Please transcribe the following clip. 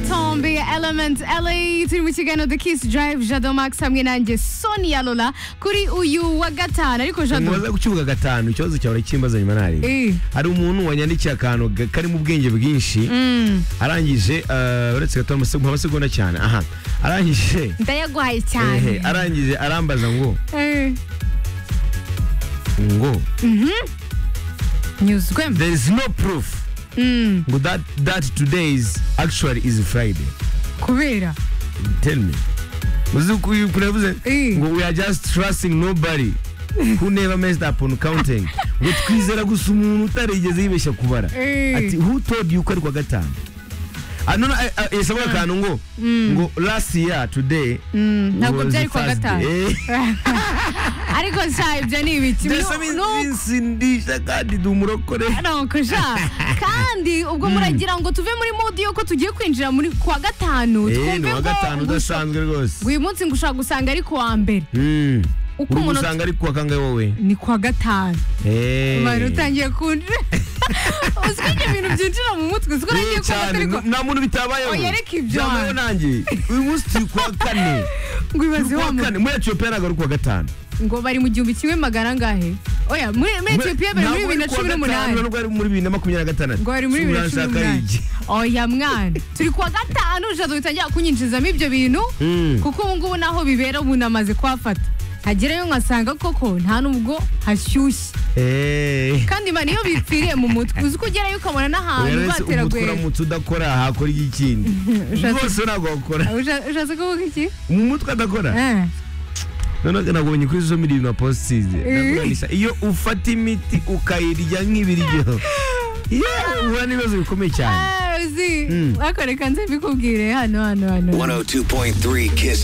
Tombi, Element LA turi mu kiganiro The Kiss Drive Jado Max hamwe nanjye Sonia Lola kuri uyu wa gatanu ariko Jado mumaze gukibuga gatanu ikibazo cyawe uracyimbaza nyuma nari Eh. hari umuntu wanyandikiye akantu ga- karimo ubwenge bwinshi arangije eh, uretse gato amasegonda amasegonda cyane aha arangije ndayaguhaye ehe, cyane arangije arambaza ngo Eh, ngo nyuzwe there is no proof Mm, ngo that that today is actually is friday kubera tell me uzi ko uyu kure yavuze Eh. ngo we are just trusting nobody who never messed up on counting ngo twizera gusa umuntu utarigeze yibeshya kubara Eh. ati who told you ko ari kwa gatanu Ah, no, no, eh, eh, yasabaga akantu ngo ngo last year today Mm, ntabwo was byari kwa Thursday." gatanu Eh, ariko sha ibyo ni ibiki mbese Nu- min- nu- minsi ndishya kandi ndi umurokore nuko sha kandi ubwo muragira ngo tuve muri modi yuko tugiye kwinjira muri kwa gatanu Eh, ni twumve wa gatanu ngo udasanzwe rwose uyu munsi ngo ushaka gusanga ari ku wa mbere Mm. Uko uri umuntu- gusanga ari kuwa kangahe wowe ni kwa gatanu Eh. abantu utangiye kunjira uzwi ibyo bintu byinjira mu mutwe uzwi urangiye Ni kumva cyane atari ko nta muntu bitabayeho Oya, reka ibyo. Byabayeho nanjye uyu munsi turi kuwa kane ngo ibaze turi wa kuwa muntu kane muri etiyopiya ntabwo ari kuwa gatanu ngo bari mu gihumbi kimwe magana angahe oya muri muri etiyopiya bari muri Ntabwo ari bibiri na kuwa cumi n'umunani gatanu, nubwo ari muri bibiri na makumyabiri na gatandatu ngo bari muri bibiri na cumi Uranshaka n'umunani iki? oya mwana turi kuwa gatanu ujyaza utangira kunyinjizamo ibyo bintu Mm. kuko ubu ngubu naho bibera ubu namaze kuhafata hagerayo nkasanga koko nta nubwo hashyushye Eh. kandi imana iyo bipfiriye mu mutwe uzi ko ugerayo ukabona n'ahantu Oya, rese umutwe bateragwera uramutse udakora hakora ikindi Ushatse- rwose ntabwo wakora ushatse kuvuga iki mu mutwe adakora Eh. noneho nabonye kuri zo miliyoni na positize ndaguhanisha iyo ufata imiti ukayirya nk'ibiryo yewe uhura n'ibibazo bikomeye cyane Ah, uzi Mm. bakoreka nze mbikubwire hano hano hano 102.3 Kiss